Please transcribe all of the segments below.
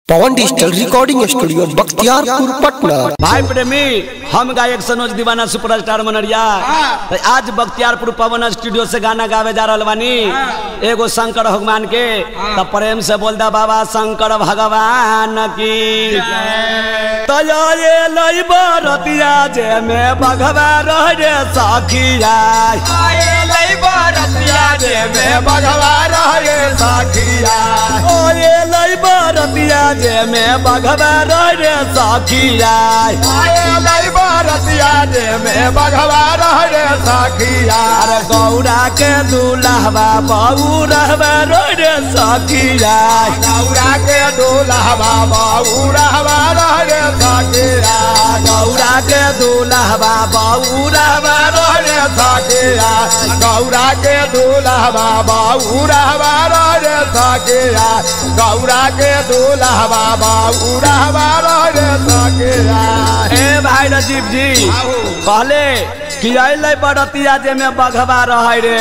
पवन digital recording studio Bakhtiyarpur Patna भाई प्रेमी हम गायक सनोज दीवाना सुपरस्टार मनरिया तो आज बख्तियारपुर पवन स्टूडियो से गाना गावे जा रहल बानी एगो शंकर भगवान के तो प्रेम से बोल दा बाबा शंकर भगवान की तो यो ये लई बरतिया जे में बघवा रह रे सखिया ओ ये लई बरतिया जे में बघवा रह रे सखिया अरे गौरा के दूल्हा बहू रहबे रो रे सखिया गौरा के दूल्हा बहू रहबे रो रे सखिया गौरा के दूल्हा बाबू रहवा रे सकिया गौरा के दूल्हा बाबू रहवा रे सकिया ए भाई राजीव जी कहले कि अले बरतिया जे में बघवा रह रे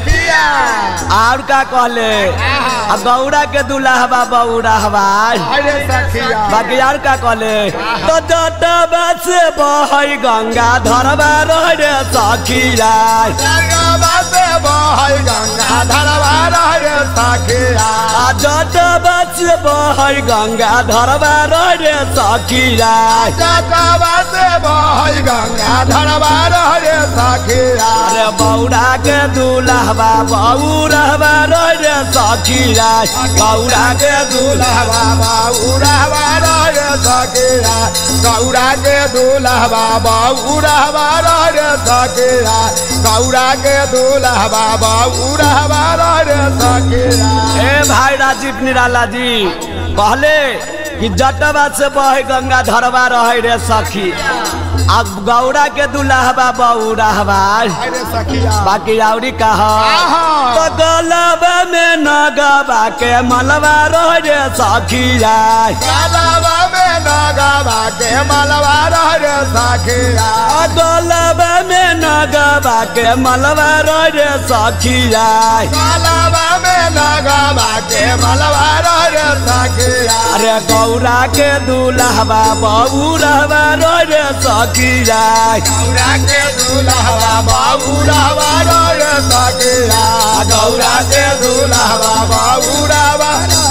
और का कहले आ गौरा के दूल्हा बहू रहबा अरे सखिया बाकी यार का कहले तो जटबा से बहई गंगा धरबा रह रे सखिया गंगा से बहै गंगा धरवा रे सखिया आ जटबा से बहई गंगा धरबा रह रे सखिया गंगा से बहै गंगा धरवा रे सखिया अरे बौरा के दूल्हा बहू रहबा रह रे सखिया गौरा के दूल्हा बाबू रहवा रे सखिया गौरा के दूल्हा बाबू रहवा रे सखिया गौरा के दूल्हा बाबू रहवा रे सखिया ए भाई राजीव निराला जी कहले कि जटवा से बह गंगा धरवा रह रे सखी अब गौरा के दूल्हा बहू रहबा अरे सखिया बाकी औरी कह आहा। तो गलबा में नगबा के मलबा रह रे सखिया कालावा में नगावा के मलवा रे सखिया आ गलबा में नगबा के मलबा रह रे सखिया कालावा में नगावा के मलवा रे सखिया अरे गौरा के दूल्हा बहू रहबा रह रे सखिया गौरा के दूल्हा बाबू रहवा रे सखिया गौरा के दूल्हा बाबू रहवा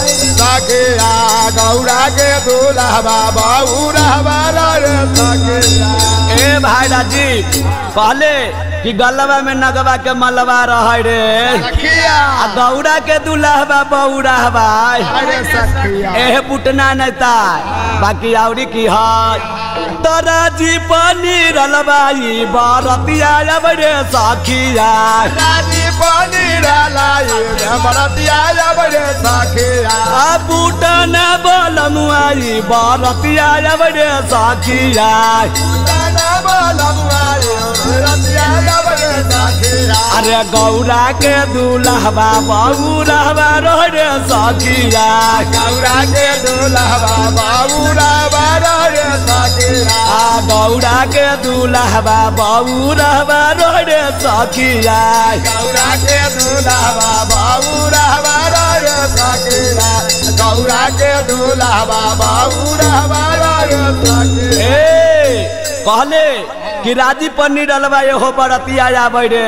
सखिया गौरा के दूल्हा बाबू रहवा रे सखिया ए भाई राजीव कहले कि गलबा में नगबा के मलबा रह रे सखिया आ गौरा के दूल्हा बहू रहबा अरे सखिया एह पुटना नेता बाकी औरी की है तोरा जी पानी रलबाई बारतिया अब रे सखिया रानी पानी रालाई बरतिया रे सखिया आ पुटना बलमुआई बारतिया अब रे सखिया गाना बोलमुआई बरतिया रे सखिया अरे गौरा के दूल्हा बहू रहबा रो रे सखिया गौरा के दूल्हा बाबू रावा रे सखिया आ गौरा के दूल्हा बहू रहबा रो रे सखिया गौरा के दूल्हा बाबू रावा रे सखिया गौरा के दूल्हा बाबू रावा रे सखिया ए कहले कि राजी पन्नी डलबा एहो बरतिया आबै रे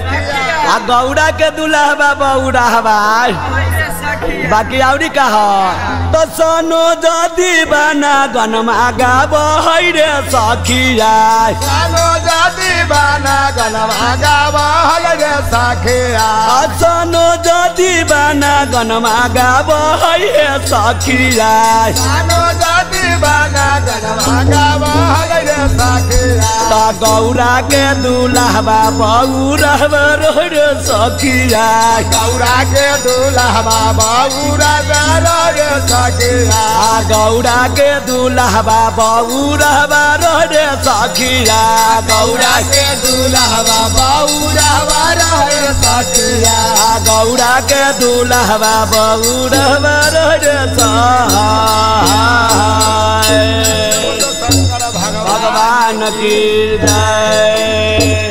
आ गौरा के दूल्हा बहू रहबा बाकी औरी कह तो सोनो जदी बना गनमा गाब रे सखिया कानो जाति बाना गनवा गावा रे सखिया आ सोनो जदी बना गनमा गाब रे सखिया कानो जाति बाना गनवा गावा रे सखिया त गौरा के दूल्हा बहू रहब रे सखिया गौरा के दूल्हा बाबू राजा रे सखिया आ गौरा के दूल्हा बहू रहब रे सखिया गौरा के दूल्हा बाबू रावा रे सखिया आ गौरा के दूल्हा बहू रहब रे सहाय शंकर भगवान भगवान की जय